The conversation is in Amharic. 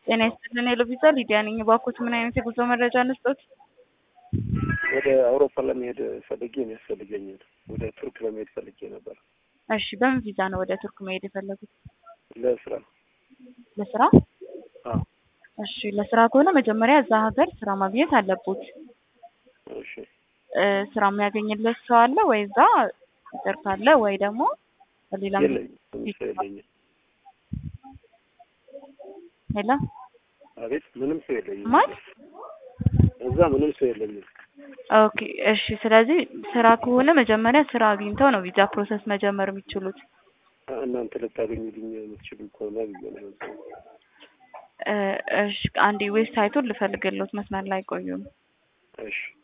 ጤና ይስጥልን ሄሎ ቪዛ ሊዲያ ነኝ። እባክዎት ምን አይነት የጉዞ መረጃ እንስጦት? ወደ አውሮፓ ለመሄድ ፈልጌ የሚያስፈልገኝ ወደ ቱርክ ለመሄድ ፈልጌ ነበር። እሺ በምን ቪዛ ነው ወደ ቱርክ መሄድ የፈለጉት? ለስራ ለስራ? አዎ። እሺ ለስራ ከሆነ መጀመሪያ እዛ ሀገር ስራ ማግኘት አለቦት። እሺ እ ስራ የሚያገኝለት ሰው አለ ወይ እዛ ሀገር ካለ ወይ ደግሞ በሌላ የለኝም፣ ምንም ሰው የለኝም። ሄሎ አቤት፣ ምንም ሰው የለኝም። ማለት እዛ ምንም ሰው የለኝም። ኦኬ እሺ። ስለዚህ ስራ ከሆነ መጀመሪያ ስራ አግኝተው ነው ቪዛ ፕሮሰስ መጀመር የሚችሉት። እናንተ ልታገኙልኝ የምትችሉ ከሆነ ብዬ ነው። እ እሺ አንዴ ዌብሳይቱን ልፈልግልዎት፣ መስመር ላይ ቆዩም። እሺ